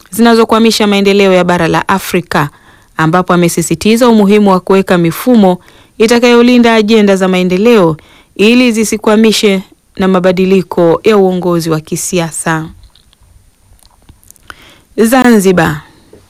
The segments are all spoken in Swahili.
zinazokwamisha maendeleo ya bara la Afrika, ambapo amesisitiza umuhimu wa kuweka mifumo itakayolinda ajenda za maendeleo ili zisikwamishe na mabadiliko ya uongozi wa kisiasa. Zanzibar.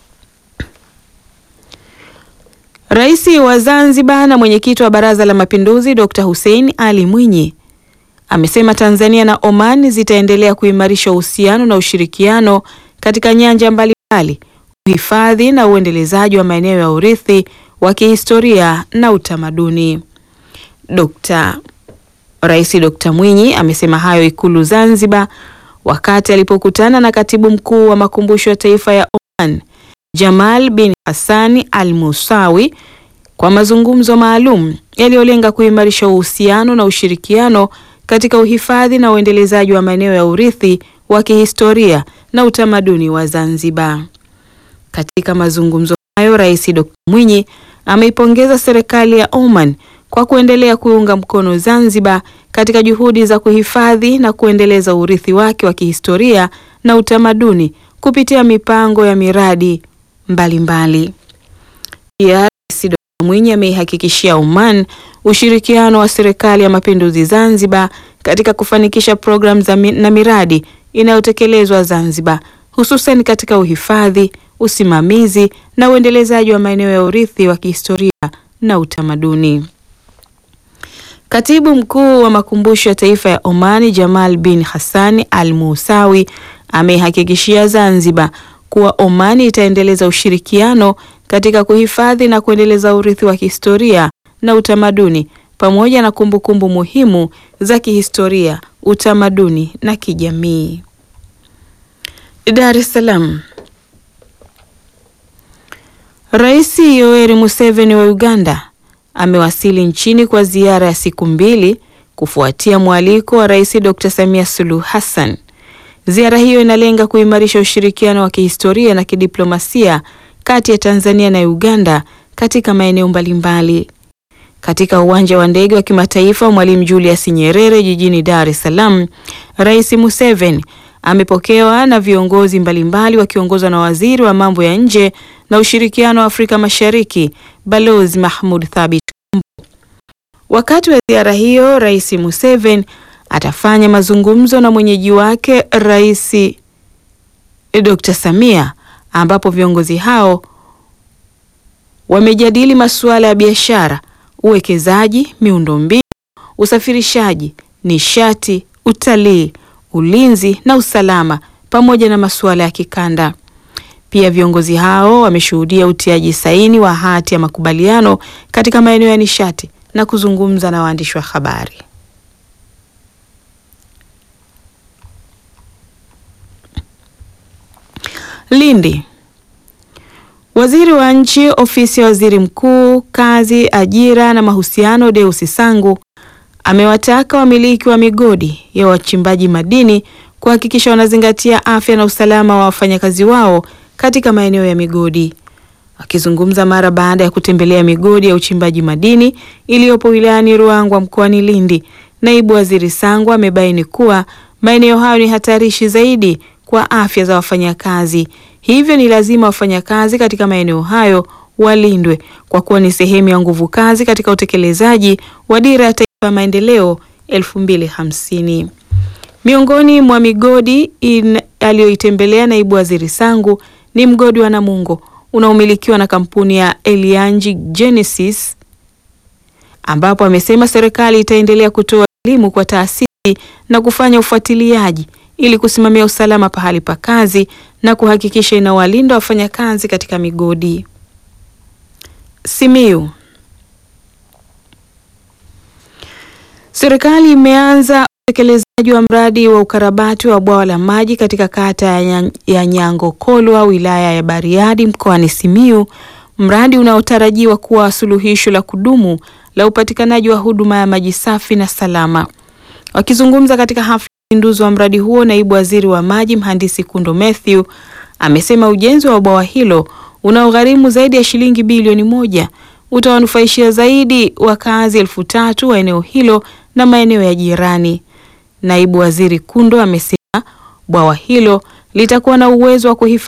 Rais wa Zanzibar na mwenyekiti wa Baraza la Mapinduzi Dr. Hussein Ali Mwinyi amesema Tanzania na Oman zitaendelea kuimarisha uhusiano na ushirikiano katika nyanja mbalimbali, uhifadhi na uendelezaji wa maeneo ya urithi wa kihistoria na utamaduni. Dr. Rais Dr. Mwinyi amesema hayo Ikulu Zanzibar wakati alipokutana na Katibu Mkuu wa Makumbusho ya Taifa ya Oman Jamal bin Hassani Al Musawi kwa mazungumzo maalum yaliyolenga kuimarisha uhusiano na ushirikiano katika uhifadhi na uendelezaji wa maeneo ya urithi wa kihistoria na utamaduni wa Zanzibar. Katika mazungumzo hayo, Rais Dr. Mwinyi ameipongeza serikali ya Oman kwa kuendelea kuunga mkono Zanzibar katika juhudi za kuhifadhi na kuendeleza urithi wake wa kihistoria na utamaduni kupitia mipango ya miradi mbalimbali. Pia Rais Dr. Mwinyi ameihakikishia Oman ushirikiano wa serikali ya mapinduzi Zanzibar katika kufanikisha programu na miradi inayotekelezwa Zanzibar, hususan katika uhifadhi, usimamizi na uendelezaji wa maeneo ya urithi wa kihistoria na utamaduni. Katibu Mkuu wa Makumbusho ya Taifa ya Omani Jamal bin Hassani Al Musawi ameihakikishia Zanzibar kuwa Omani itaendeleza ushirikiano katika kuhifadhi na kuendeleza urithi wa kihistoria na utamaduni pamoja na kumbukumbu kumbu muhimu za kihistoria, utamaduni na kijamii. Dar es Salaam. Rais Yoweri Museveni wa Uganda amewasili nchini kwa ziara ya siku mbili kufuatia mwaliko wa Rais Dr. Samia Suluhu Hassan. Ziara hiyo inalenga kuimarisha ushirikiano wa kihistoria na kidiplomasia kati ya Tanzania na Uganda katika maeneo mbalimbali. Katika uwanja wa ndege wa kimataifa wa Mwalimu Julius Nyerere jijini Dar es Salaam, Rais Museveni amepokewa na viongozi mbalimbali wakiongozwa na Waziri wa Mambo ya Nje na Ushirikiano wa Afrika Mashariki, Balozi Mahmud Thabit Kombo. Wakati wa ziara hiyo, Rais Museveni atafanya mazungumzo na mwenyeji wake Rais Dr. Samia ambapo viongozi hao wamejadili masuala ya biashara, uwekezaji, miundombinu, usafirishaji, nishati, utalii, ulinzi na usalama pamoja na masuala ya kikanda. Pia viongozi hao wameshuhudia utiaji saini wa hati ya makubaliano katika maeneo ya nishati na kuzungumza na waandishi wa habari. Lindi. Waziri wa Nchi, Ofisi ya Waziri Mkuu, Kazi, Ajira na Mahusiano, Deusi Sangu amewataka wamiliki wa migodi ya wachimbaji madini kuhakikisha wanazingatia afya na usalama wa wafanyakazi wao katika maeneo ya migodi. Akizungumza mara baada ya kutembelea migodi ya uchimbaji madini iliyopo wilayani Ruangwa mkoani Lindi, Naibu Waziri Sangu amebaini kuwa maeneo hayo ni hatarishi zaidi kwa afya za wafanyakazi. Hivyo ni lazima wafanyakazi katika maeneo hayo walindwe kwa kuwa ni sehemu ya nguvu kazi katika utekelezaji wa Dira ya Taifa ya Maendeleo 2050. Miongoni mwa migodi aliyoitembelea Naibu Waziri Sangu ni mgodi wa Namungo unaomilikiwa na kampuni ya Elianji Genesis ambapo amesema serikali itaendelea kutoa elimu kwa taasisi na kufanya ufuatiliaji ili kusimamia usalama pahali pa kazi na kuhakikisha inawalinda wafanyakazi katika migodi. Simiyu. Serikali imeanza utekelezaji wa mradi wa ukarabati wa bwawa la maji katika kata ya, ya Nyangokolwa wilaya ya Bariadi mkoani Simiyu, mradi unaotarajiwa kuwa suluhisho la kudumu la upatikanaji wa huduma ya maji safi na salama. Wakizungumza katika hafla ya uzinduzi wa mradi huo, naibu waziri wa maji mhandisi Kundo Mathew amesema ujenzi wa bwawa hilo unaogharimu zaidi ya shilingi bilioni moja utawanufaishia zaidi wakazi elfu tatu wa eneo hilo na maeneo ya jirani. Naibu waziri Kundo amesema bwawa hilo litakuwa na uwezo wa kuhifadhi